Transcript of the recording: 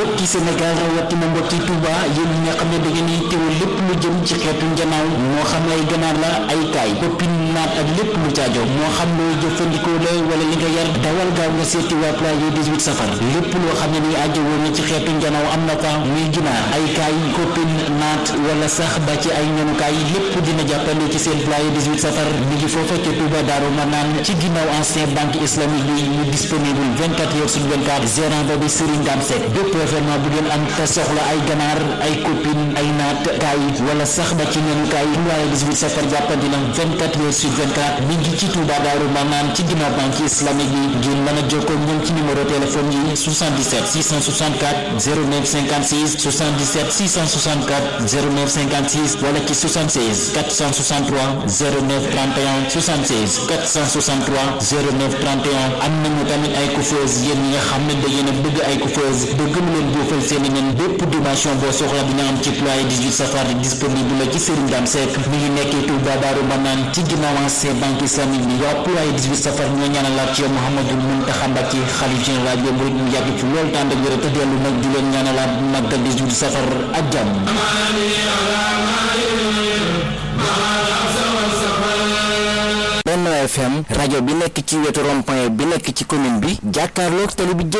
mbokki Sénégal rawatina mbokki Touba yéen ñi nga xam ne da ngeen di teewal lépp lu jëm ci xeetu njanaaw moo xam ay ganaar la ay kaay koppin naat ak lépp lu caajo moo xam looy jëfandikoo la wala li nga yar dawal gaaw nga seeti waa Pulaye 18 safar lépp loo xam ne ni aajo woon na ci xeetu njanaaw am na fa muy ginaar ay kaay koppin naat wala sax ba ci ay ñanukaay lépp dina jàppale ci seen Pulaye 18 safar mi ngi foofa ca Touba Daaru Manaan ci ginnaaw ancien banque islamique bi ñu disponible 24 heures sur 24 gérant ba bi Serigne Dame Seck bépp événement bu ngeen am te soxla ay ganaar ay copine ay naat kaay wala sax ba ci ñanukaay Pulaye 18 safar jàppandi na 24 heures sur 24 mi ngi ci Touba Daaru Manaan ci ginnaaw banque islamique bi ngeen mën a jokkoo ñoom ci numéro téléphone yi 77 664 09 56 77 664 09 56 wala ci 76 463 09 31 76 463 09 31 am nañu tamit ay coiffeuse yéen ñi nga xam ne da ngeen a bëgg ay coiffeuse bëgg mu leen buufal seen i nen bépp dimension boo soxla dina am ci Pulaye 18 safar disponible la ci Serigne Dame Seck mi ngi nekkee Touba Daaru Manaan ci ginnaaw ancien banque islamique bi waa Pulaye 18 safar ñoo ñaanalaat ci Mouhamadou Mountakha Mbacké xalif général bi murid mu yàgg fi loolu tànd ak wér te dellu nag di leen ñaanalaat màggal 18 safar ak jàmm Benno FM rajo bi nekk ci wetu rond-point bi nekk ci commune bi jàkkaarloog tali bi jëm